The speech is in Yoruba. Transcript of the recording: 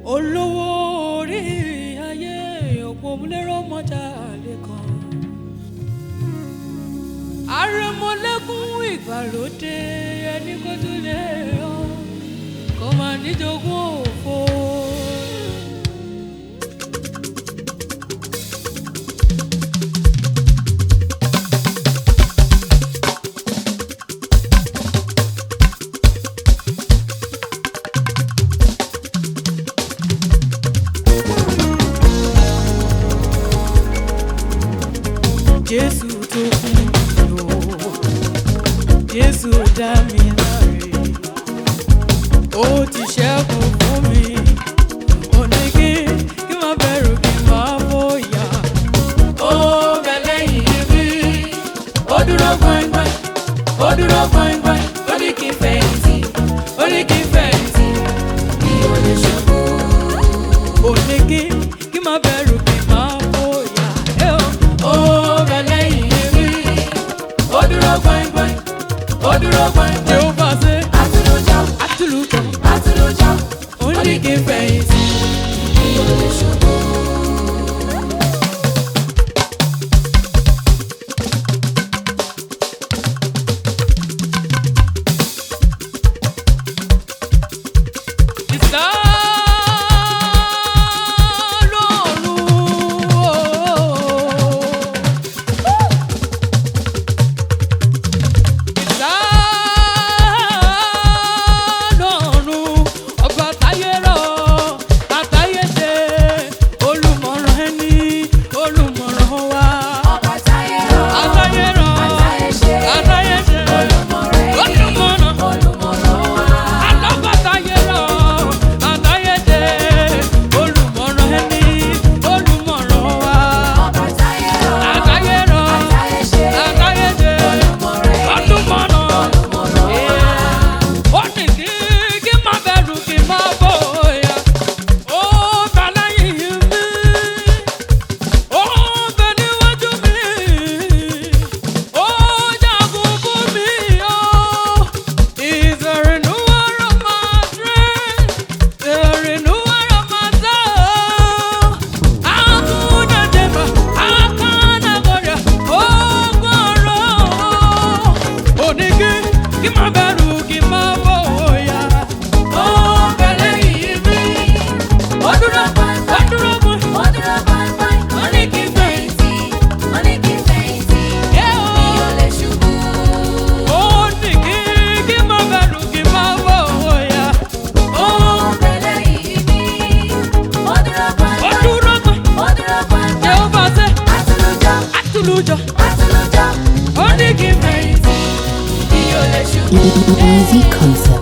olówó orí ayé òpómúlérò mọ́jà lẹ́kan àrẹ̀mọ́lẹ́kùn ìgbàlódé ẹni kó tún lè yọ kó máa níjogún òfo. Jésù tó kú lò Jésù dá mi láre ó ti ṣẹ́gun fún mi ó ní kí kí má bẹ̀rù kí má bóyá ó bẹ lẹ́yìn mi ó dúró gbọ̀ngbọ̀n ó dúró gbọ̀ngbọ̀n ó ní kí n fẹ̀yìntì ó ní kí n fẹ̀yìntì mi ò lè ṣubú ó ní kí kí má bẹ̀rù kí má bóyá ẹ ó ó bẹ lẹ́yìn mi ó dúró gbọ̀ngbọ̀n ó dúró gbọ̀ngbọ̀n Jehova ṣe Atúlójá, àtúlùkọ́ atúlójá, ó ní kí n fẹ̀yìntì. mi ò lè ṣubú. Ọba táyé rọ̀, àtayé ṣe, olùmọ̀rẹ́ ni, olùmọ̀ràn wa. Ọba táyé rọ̀, àtayé ṣe, olùmọ̀rẹ́ ni, olùmọ̀ràn wa. ó ní kí kí má bẹ̀rù kí má bóyá ó ta lẹ́yìn mi ó bẹ níwájú mi ó jagun fún mi ó is a renewal of my strength a renewal of my soul akuna jeba akana goria ó gbọ́rọ̀ ó ní kí kí má bẹ̀rù kí má bóyá ó bẹ lẹ́yìn mi ó dúró ó dúró mú. Ó dúró gbọ̀ngbọ̀n, ó ní kí n fẹ̀yìntì, ó ní kí n fẹ̀yìntì, mi ò lè ṣubú. Ó ní kí kí má bẹ̀rù kí má bóyá. Ó Ó bẹ lẹ́yìn mi, ó dúró ó gbọ̀ngbọ̀n, dúró gbọ́n. ó dúró gbọ̀ngbọ̀n. Jehova ṣe Atúlójá, àtúlùjọ. atúlójá, Ó ní kí n fẹ̀yìntì. mi ò lè ṣubú. Easy Concept.